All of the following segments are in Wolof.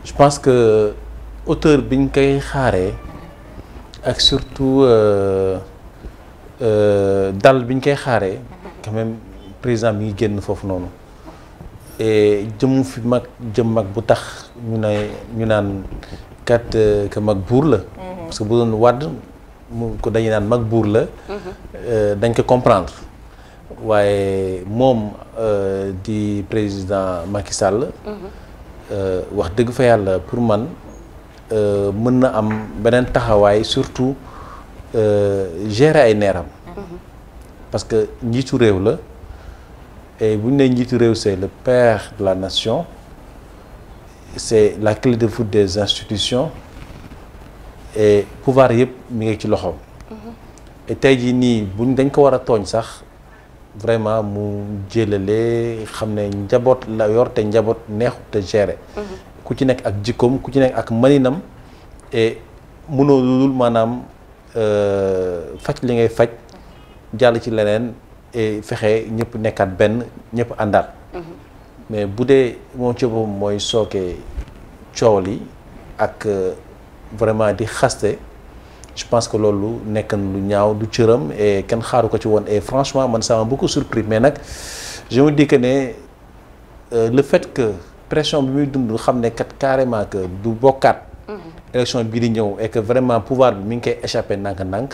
je pense que auteur bi ñu koy xaaree ak surtout dal bi ñu koy xaaree quand même président bi ngi génn foofu noonu et jëm fi mag jëm mag bu tax ñu ne ñu naan kat que mag buur la parce que bu doon wàdd mu ko dañuy naan mag buur la dañ ko comprendre waaye moom di président Macky Sall wax dëgg fa yàlla pour man mën na am beneen taxawaay surtout gérer ay neeram parce que njiitu réew la et bu ñu nee njiitu réew c'est le père de la nation c'est la clé de voûte des institutions et pouvoir yëpp mi ngi ci loxoom. et tey jii nii buñ dañ ko war a tooñ sax vraiment mu jëlale xam ne njaboot la yor te njaboot neexut te gérer. ku ci nekk ak jikkoom ku ci nekk ak maninam et mënoo lulul maanaam faj li ngay faj jàll ci leneen et fexe ñëpp nekkaat benn ñëpp àndaat. mais bu dee moom ci boppam mooy sooke coow li ak vraiment di xaste je pense que loolu nekk na lu ñaaw du cëram et kenn xaaru ko ci woon et franchement man ça m'a beaucoup surpris mais nag je me dis que ne le fait que pression bi muy dund xam ne kat carrément que du bokkaat. élection bii di ñëw et que vraiment pouvoir bi mi ngi koy échappé ndànk-ndànk.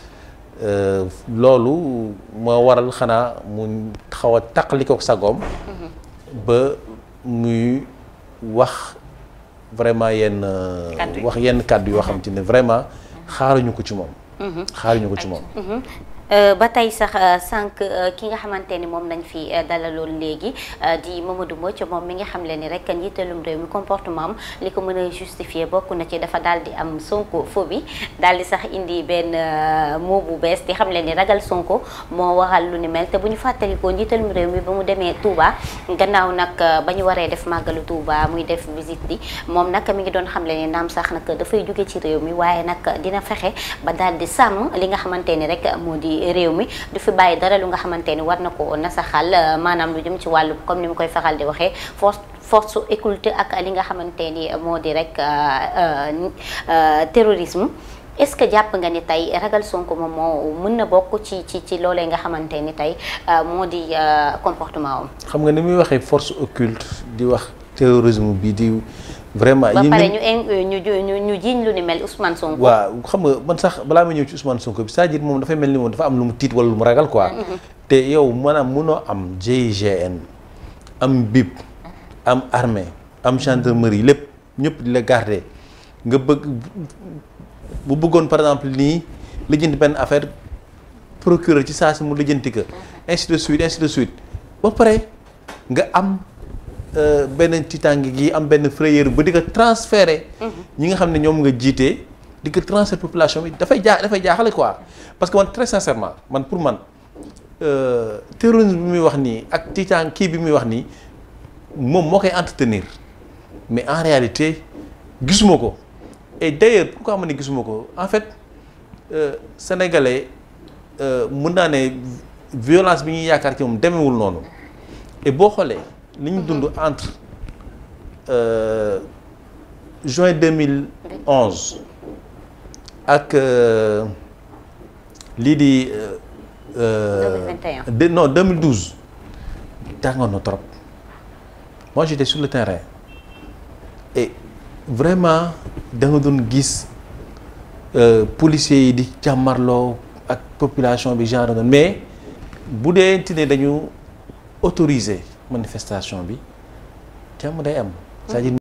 loolu moo waral xanaa mu xaw a taqali ko sagoom ba muy wax vraiment yenn. wax yenn kàddu yoo xam te ne vraiment xaaruñu ko ci moom. xaaruñu ko ci moom. ba tey sax sànq ki nga xamante ni moom nañ fi dalaloon léegi di Mamadou Mbodj moom mi nga xam le ni rek njiitalum réew mi comportement am li ko mën a justifier bokk na ci dafa daal di am Sonko phobie daal di sax indi benn mot bu bees di xam le ni ragal Sonko moo waral lu ni mel te bu ñu fàttalikoo njiitalum réew mi ba mu demee Touba gannaaw nag ba ñu waree def màggalu Touba muy def visite bi moom nag mi ngi doon xam le ni naam sax nag dafay jóge ci réew mi waaye nag dina fexe ba daal di sàmm li nga xamante ni rek moo di réew mi du fi bàyyi dara lu nga xamante ni war na ko nasaxal maanaam lu jëm ci wàllu comme ni mu koy faral di waxee force force occulte ak li nga xamante ni moo di rek terrorisme est-ce que jàpp nga ni tey ragal Sonko moom moo mën na bokk ci ci ci loolee nga xamante ni tey moo di comportement am. xam nga ni muy waxee force occulte di wax terrorisme bi di. vraiment ba pare ñu ñu ñu ñu jiiñ lu ni mel Ousmane Sonko. waaw xam nga man sax balaa ma ñëw ci Ousmane Sonko bi c'est-à-dire moom dafay mel ni moom dafa am lu mu tiit wala lu mu ragal quoi. te yow maanaam mënoo am GIGN am BIP am armée am gendarmerie lépp ñëpp di la garder nga bëgg bu bëggoon par exemple nii lijjanti benn affaire procureur ci saa si mu lijjanti ko. ainsi de suite ainsi de suite ba pare nga am. benn tiitaange gi am benn frayeur ba di ko transférer ñi nga xam ne ñoom nga jiite di ko transférer population bi dafay jaa dafay jaaxale quoi parce que man très sincèrement man pour man terrorisme bi muy wax nii ak tiitaan kii bi muy wax nii moom moo koy entretenir mais en réalité gisuma ko et d'ailleurs pourquoi ma ne gisuma ko en fait sénégalais mën naa ne violence bi ñuy yaakaar ci moom demewul noonu et boo xoolee li ñu dund entre juin 2011 ak lii di. 2021 de non 2012 tàngoon na trop moi j'étais sur le terrain et vraiment da nga doon gis policiers yi di jàmmarloo ak population bi genre doon mais bu dee ne dañu autoriser. manifestation bi jàmm day am c'est-à-dire